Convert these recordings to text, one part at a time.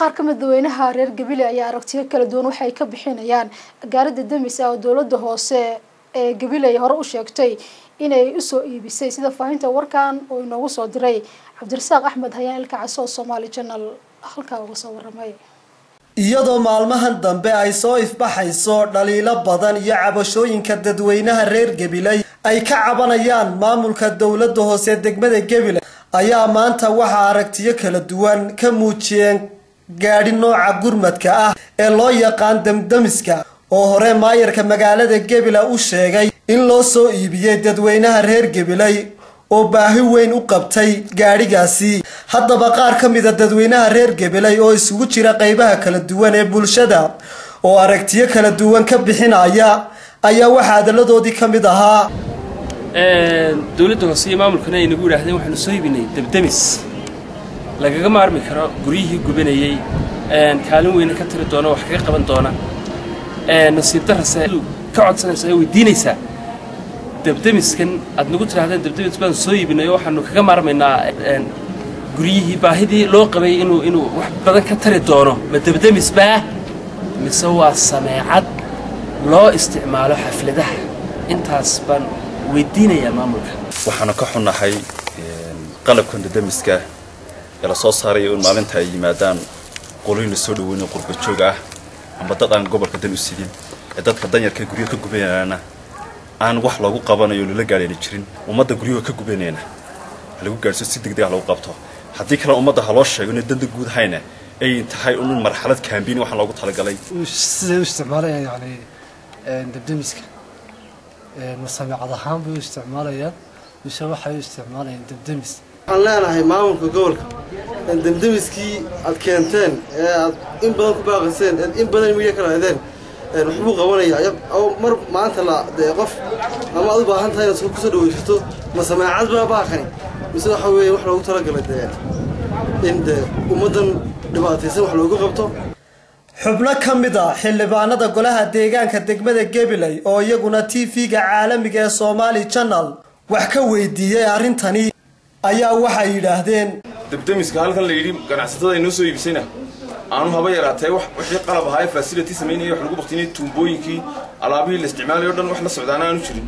qaar ka mid dadweynaha reer gabiley ayaa aragtiyo kala duwan waxay ka bixinayaan gaarida demis ah oo dowladda hoose ee gabiley hore u sheegtay inay usoo iibisay sida faahinta warkan uu inoogu soo diray cabdirasaaq axmed hayaan ilka caso oo somaali janal halkaa uga soo waramay iyadoo maalmahan dambe ay soo ifbaxayso dhaliilo badan iyo cabashooyinka dadweynaha reer gabiley ay ka cabanayaan maamulka dowladda hoose degmada gabiley ayaa maanta waxaa aragtiyo kala duwan ka muujiyeen gaadhi nooca gurmadka ah ee loo yaqaan damdamiska oo hore maayarka magaalada gabiley u sheegay in loo soo iibiyey dadweynaha reer gabiley oo baahi weyn u qabtay gaadhigaasi haddaba qaar ka mida dadweynaha reer gabiley oo isugu jira qeybaha kala duwan ee bulshada oo aragtiyo kala duwan ka bixinaya ayaa waxaa hadalladoodii ka mid ahaa dowladda hoose iyo maamulkana ay nagu yidhaahdeen waxaanu soo iibinay debdemis lagaga maarmi karo guryihii gubanayey kaalin weyne ka tiri doona wax kaga qaban doona nasiib darase ka codsanaysa ee weydiinaysaa debdemiskan aad nagu tidhahdeen debdemis baan soo iibinay oo waxaanu kaga maarmaynaa guryihii baahidii loo qabay inuu inuu wax badan ka tari doono ma debdemis baa mise waa sameecad loo isticmaalo xafladaha intaas baan weydiinayaa maamulka waxaanu ka xunnahay qalabkan debdemiska ee la soo saarayo in maalinta ay yimaadaan qoloyna soo dhaweyna qurba joog ah amba dad aan gobolka dan u sidin ee dadka danyarka guryo ka gubanayana aan wax loogu qabanayo lala gaadhayna jirin ummadda guryaha ka gubanayna lagu gaadhso si degdeg ah lagu qabto haddii kale ummadda ha loo sheego inay danda guud hayna ay tahay un marxalad kaambiin waxaan loogu talagalay siday u isticmaalayaan yani debdemiska masameecad ahaan bay u isticmaalayaan mise waxay u isticmaalayaan debdemis waxaan leenahay maamulka gobolka demdemiskii aad keenteen ee aad in badan ku baaqiseen eed in badan midiya ka raadeen waxbuu qabanaya mar maanta la dee qof ama aad u baahan tahay inaad kusoo dhawaysato ma sameecad baa baaqani mise waxa weeye wax loogu talagalay dee in dee ummaddan dhibaataysan wax loogu qabto xubno ka mid a xildhibaanada golaha deegaanka degmada gabiley oo iyaguna t v-ga caalamiga ee somaali janal wax ka weydiiyey arrintani ayaa waxay yidhaahdeen debdemiska halkan la yidhi ganacsatada ay noo soo iibisayna aanu haba yaraatee wixii qalab ahaa ee fasility samaynaya wax lagu baktinay tuumbooyinkii alaabihii la isticmaalayo o dhan wax la socdaana aanu jirin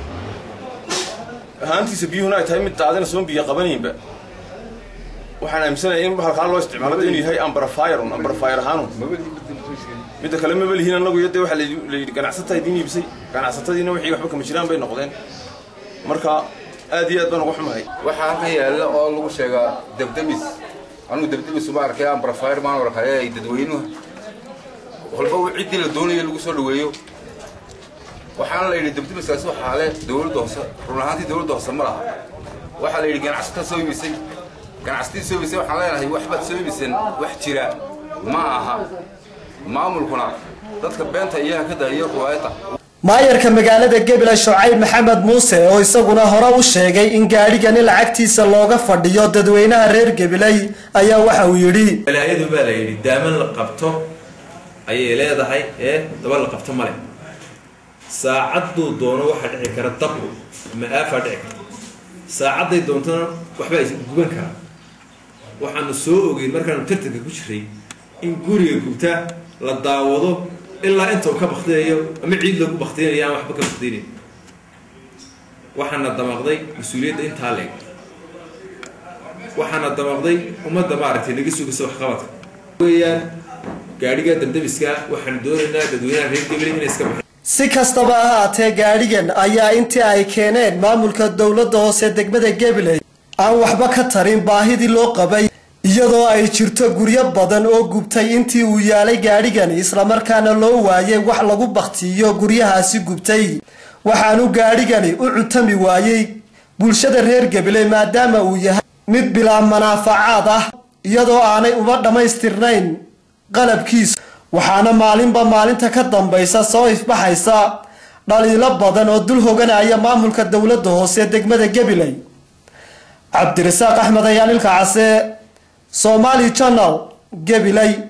ahaantiisa biyuhuna ay tahay mid daadina soon biyo qabanaynba waxaan aaminsanaya in halkaa loo isticmaalo inuu yahay ambarafire un ambarafire ahaanun midda kale maba lihiin annagu iyo dee waxaa la yidhi ganacsataa idiin iibisay ganacsatadiina wixii waxba kama jiraan bay noqdeen marka aad iyo aad baan uga xumahay waxaa halkan yaalla oo lagu sheegaa debdemis anugu debdemis uma arkay ambrafire maan arkay ay dadweynuhu walba ciddii la doonayo lagu soo dhaweeyo waxaana la yidhi debdemiskaasi waxaa le dowladda hoose run ahaantii dowladda hoose ma laha waxaa la yidhi ganacsataa soo iibisay ganacsatii soo iibisay waxaan leenahay waxbaad soo iibiseen wax jira ma aha maamulkuna dadka beenta iyaha ka daayo ruwaayada maayarka magaalada gabiley shucayb maxamed muuse oo isaguna hore u sheegay in gaadhigani lacagtiisa looga fadhiyo dadweynaha reer gabiley ayaa waxa uu yidhi balaayadu baa la yidhi daaman la qabto ayay leedahay ee daba la qabto male saacaduu doono waxaa dhici kara dabku ama aafaa dhici karta saacadday doontona waxbaa is guban karaa waxaanu soo ogeyn markaanu tartanka ku jiray in guriga gubta la daawado ilaa inta uu ka baktinayo ama ciid lagu baktinayo aan waxba ka baktinayn waxaana damaqday mas-uuliyadda intaa leeg waxaana damaqday ummadda maaragtay naga sugaysa waxqabadka weeyaan gaadhiga damdamiska waxaanu doonaynaa dadweynaha reer gabaley inay iska baxeen si kastaba ha haatee gaadhigan ayaa intii ay keeneen maamulka dowladda hoose degmada gabiley aan waxba ka tarin baahidii loo qabay iyadoo ay jirto guryo badan oo gubtay intii uu yaalay gaadhigani islamarkaana loo waayay wax lagu baktiyo guryahaasi gubtay waxaanu gaadhigani u cutami waayey bulshada reer gabiley maadaama uu yahay mid bilaa manaafacaad ah iyadoo aanay uba dhammaystirnayn qalabkiisu waxaana maalinba maalinta ka dambaysa soo ifbaxaysa dhaliilo badan oo dul hoganaya maamulka dowladda hoose degmada gabiley cabdirasaaq axmed ayaan ilka case somaali janal gabiley